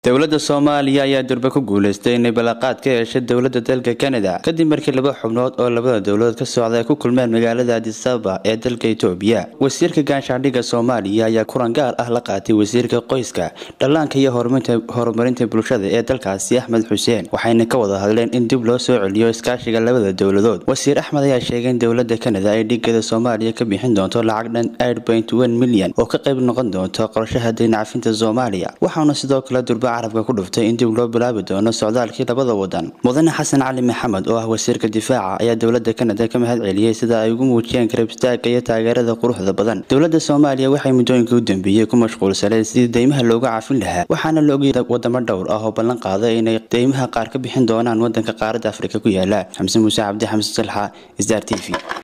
dowladda soomaaliya ayaa durbe ku guuleystay inay ballanqaad ka yeeshay dowladda dalka kanada kadib markii laba xubnood oo labada dowladood ka socda ay ku kulmeen magaalada adisababa ee dalka itoobiya wasiirka gaanshaandhigga soomaaliya ayaa kulan gaar ah la qaatay wasiirka qoyska dhallaanka iyo horumarinta bulshada ee dalkaasi axmed xuseen waxayna ka wada hadleen in dib loo soo celiyo iskaashiga labada dowladood wasiir axmed ayaa sheegay in dowladda kanada ay dhigada soomaaliya ka bixin doonto lacag dhan milyan oo ka qayb noqon doonto qorshaha dayncafinta soomaaliya waxaana sidoo kale durba carabka ku dhuftay in dib loo bilaabi doono socdaalkii labada wadan mudane xasan cali maxamed oo ah wasiirka difaaca ayaa dowladda kanada ka mahad celiyey sida ay ugu muujiyeen garab istaagga iyo taageerada quruxda badan dowladda soomaaliya waxay muddooyinkii u dambeeyey ku mashquulsaneed sidii deymaha looga cafin lahaa waxaana la ogayay wadamo dhowr ah oo ballan qaaday inay deymaha qaar ka bixin doonaan wadanka qaaradda afrika ku yaala xamse muuse cabdi xamse salxa star t v